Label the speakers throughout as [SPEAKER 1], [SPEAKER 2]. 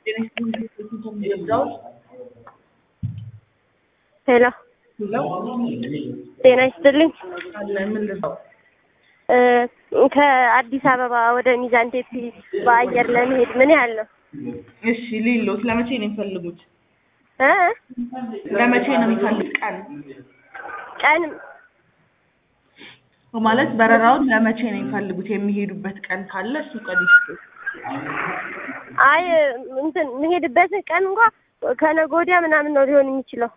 [SPEAKER 1] ሄሎ ጤና ይስጥልኝ። ከአዲስ አበባ ወደ ሚዛን ቴፒ በአየር ለመሄድ ምን ያህል ነው?
[SPEAKER 2] እሺ ሊሎት ለመቼ ነው የሚፈልጉት?
[SPEAKER 1] እ
[SPEAKER 2] ለመቼ ነው የሚፈልጉት ቀን
[SPEAKER 1] ቀን
[SPEAKER 2] ማለት በረራውን ለመቼ ነው የሚፈልጉት? የሚሄዱበት ቀን ካለ እሱ ቀን ይስጡ።
[SPEAKER 1] አይ እንትን የምሄድበት ቀን እንኳ ከነገ ወዲያ ምናምን ነው ሊሆን የሚችለው።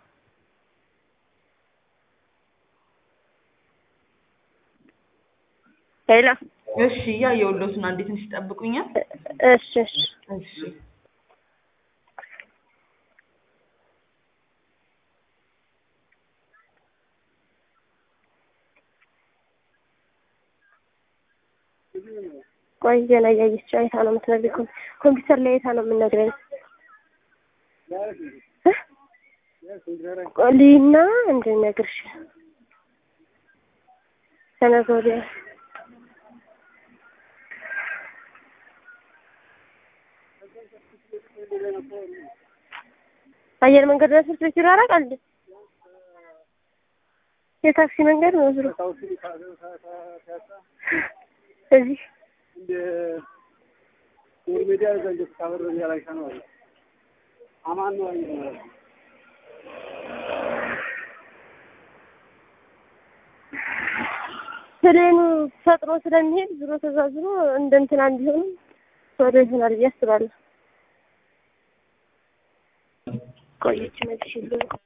[SPEAKER 1] ሄሎ
[SPEAKER 2] እሺ እያየሁሎት ነው። እንዴት ትንሽ ይጠብቁኛል?
[SPEAKER 1] እሺ እሺ
[SPEAKER 2] እሺ
[SPEAKER 1] ቆይ ዜና እያየች አይታ ነው የምትነግረኝ። ኮም- ኮምፒውተር ላይ አይታ ነው የምትነግረኝ። ቆይ ልሂድና እንድነግርሽ ከነገ ወዲያ አየር መንገድ ነው ትምህርት ቤት ይራራቃል እንዴ? የታክሲ መንገድ ነው ዝሮ እዚህ ፕሌኑ ፈጥኖ ስለሚሄድ ዝሮ ተዛዝሮ እንደ እንትና ቢሆንም ወደ ይሆናል ብዬ አስባለሁ። ቆየች መልሽ